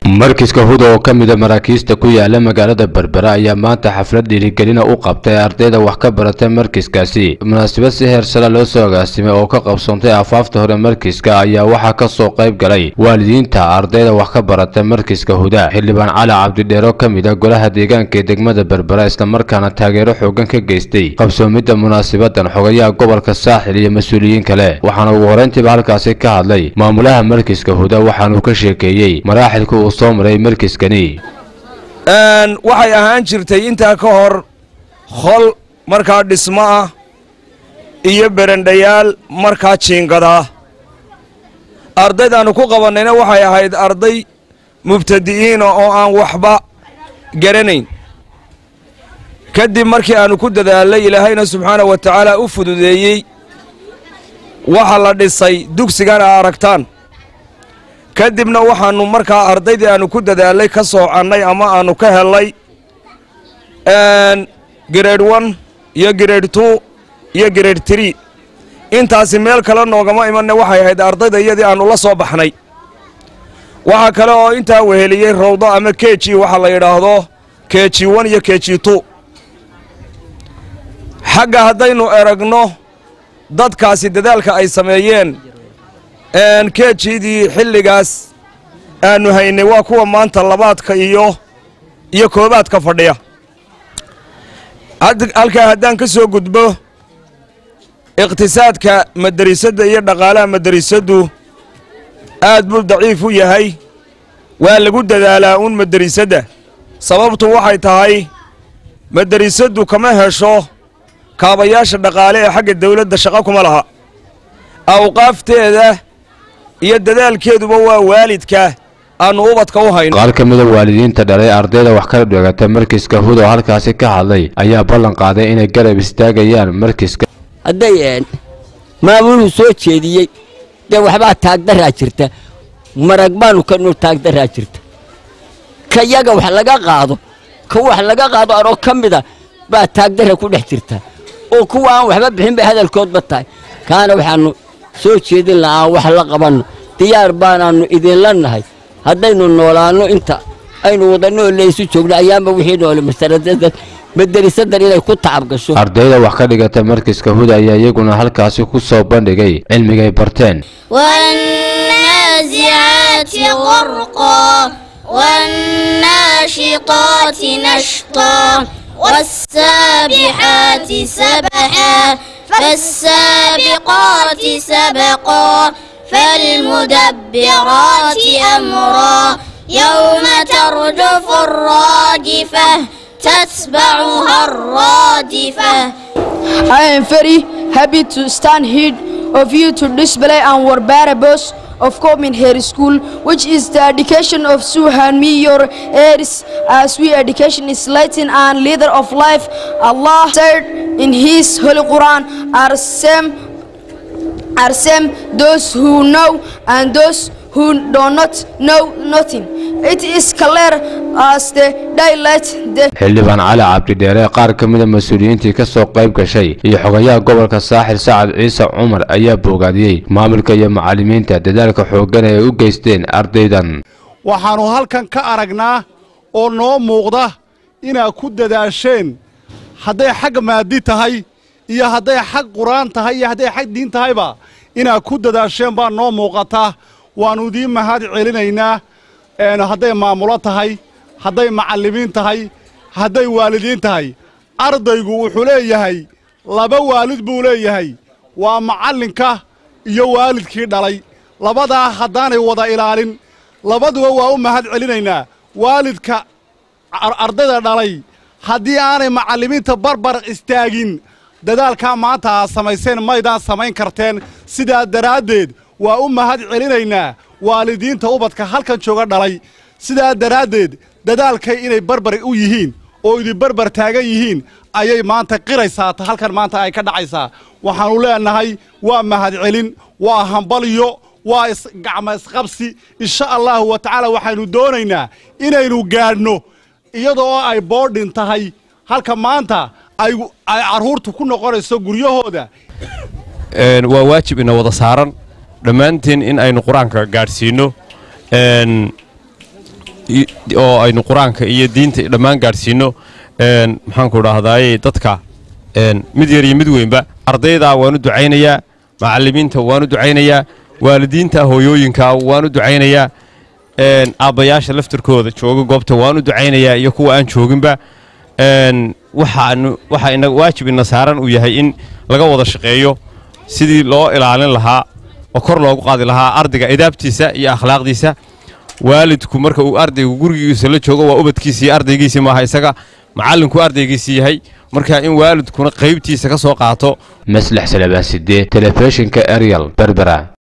markiska huda oo ka mida maraakiista ku yaala magaalada berbera ayaa maanta xaflad dhiirigelina u qabtay ardayda wax ka barata markiskaasi munaasabad si heer sare loo soo agaasimay oo ka qabsoontay afaafta hore markiska ayaa waxaa ka soo qayb galay waalidiinta ardayda wax ka barata markiska huda xildhibaan cali cabdidheero ka mid a golaha deegaanka ee degmada berbera islamarkaana taageero xoogan ka geystay qabsoomidda munaasabadan xogayaha gobolka saaxil iyo mas-uuliyiin kale waxaana ugu horeyntiiba halkaasi ka hadlay maamulaha markiska huda waxaanuu ka sheekeeyey maraaxilka uu soo maray markiskani waxay ahaan jirtay intaa ka hor hol markaa dhismo ah iyo berendhayaal markaa jiingadaa ardaydaannu ku qabannayna waxay ahayd arday mubtadi'iina oo aan waxba garanayn kadib markii aannu ku dadaalay ilaahayna subxaana wa tacaala u fududeeyey waxa la dhisay dugsigan a aragtaan kadibna waxaannu markaa ardaydii aannu ku dadaalay ka soocannay ama aannu ka hellay grade one iyo grade two iyo grade tree intaasi meel kale noogama imanne waxay ahayd ardayda iyadii aannu la soo baxnay waxaa kale oo intaa weheliyey rawdo ama keji waxa la yidhaahdo keji one iyo keji two xagga haddaynu eragno dadkaasi dadaalka ay sameeyeen keejidii xilligaas aannu haynay waa kuwa maanta labaadka iyo iyo koobaadka fadhiya halkaa haddaan ka soo gudbo iqhtisaadka madarisadda iyo dhaqaalaha madarisaddu aad buu daciif u yahay waa lagu dadaalaa uun madarisadda sababtu waxay tahay madarisaddu kama hesho kaabayaasha dhaqaale ee xagga dawladda shaqo kuma laha awqaafteeda iyo dadaalkeeduba waa waalidka aannu ubadka u hayno qaar ka mida waalidiinta dhalay ardayda wax kala dhigata markiska hud oo halkaasi ka hadlay ayaa ballan qaaday inay garab istaagayaan markiska hadday maamuluu soo jeediyey dee waxbaa taagdaraa jirta marag baanu kanu taagdaraa jirta ka yaga wax laga qaado ka wax laga qaado anoo ka mida baa taagdara ku dhex jirta oo kuwa aan waxba bixin bay hadalkoodba tahay kaana waxaannu soo jeedin la'aan wax la qabanno diyaar baanaannu idinla nahay haddaynu noolaanno inta aynu wadanno laysu joogno ayaanba wixii noole madarisadan inay ku tacab gasho ardayda wax ka dhigata markiska huda ayaa iyaguna halkaasi ku soo bandhigay cilmigay barteen والنازعات غرقا والناشطات نشطا والسابحات سبحا فالسابقات سبقا فالمدبرات أمرا يوم ترجف الراجفة تتبعها الرادفة I am very happy to stand here of you to display our parables of coming here school, which is the education of Suhan me your heirs, as we education is lighting and leader of life. Allah said in His Holy Quran, are same, are same those who know and those who do not know nothing. It is clear as the daylight. The xildhibaan cali cabdidheere qaar ka mida mas-uuliyiintii ka soo qayb gashay iyo xogayaha gobolka saaxil sacad ciise cumar ayaa boogaadiyey maamulka iyo macallimiinta dadaalka xooggan ee ay u geysteen ardaydan waxaannu halkan ka aragnaa oo noo muuqda inaad ku dadaasheen hadday xag maadi tahay iyo hadday xag qur'aan tahay iyo hadday xag diin tahayba inaad ku dadaasheen baa noo muuqataa waannu idiin mahad celinaynaa hadday maamulo tahay hadday macallimiin tahay hadday waalidiin tahay ardaygu wuxuu leeyahay laba waalid buu leeyahay waa macallinka iyo waalidkii dhalay labadaa haddaanay wada ilaalin labaduba waa u mahad celinaynaa waalidka ardayda dhalay haddii aanay macallimiinta barbar istaagin dadaalkaa maanta aad samayseen maydaan samayn karteen sidaa daraaddeed waa u mahad celinaynaa waalidiinta ubadka halkan jooga dhalay sidaa daraaddeed dadaalkay inay barbar u yihiin oo idin barbar taagan yihiin ayay maanta qiraysaa halkan maanta ay ka dhacaysaa waxaannu leenahay waa mahad celin waa hambalyo waa gacmo isqabsi insha allaahu wa tacaala waxaynu doonaynaa inaynu gaadhno iyadoo ay boodhin tahay halka maanta ay carruurtu ku noqonayso guryahooda waa waajib ina wada saaran dhammaanteen in aynu qur-aanka gaadhsiinno oo aynu qur-aanka iyo diinta dhammaan gaadhsiino maxaanku dhahdaay dadka mid yar iyo mid weynba ardayda waanu ducaynayaa macallimiinta waanu ducaynayaa waalidiinta hooyooyinka waanu ducaynayaa aabbayaasha laftarkooda jooga goobta waanu ducaynayaa iyo kuwa aan jooginba waxaanu waxa ina waajib ina saaran uu yahay in laga wada shaqeeyo sidii loo ilaalin lahaa oo kor loogu qaadi lahaa ardayga idaabtiisa iyo akhlaaqdiisa waalidku marka uu ardaygu gurigiisa la joogo waa ubadkiisa iyo ardaygiisii maaha isaga macallinku ardaygiisii yahay marka in waalidkuna qaybtiisa ka soo qaato maslax salabaaside telefishinka ariel berbera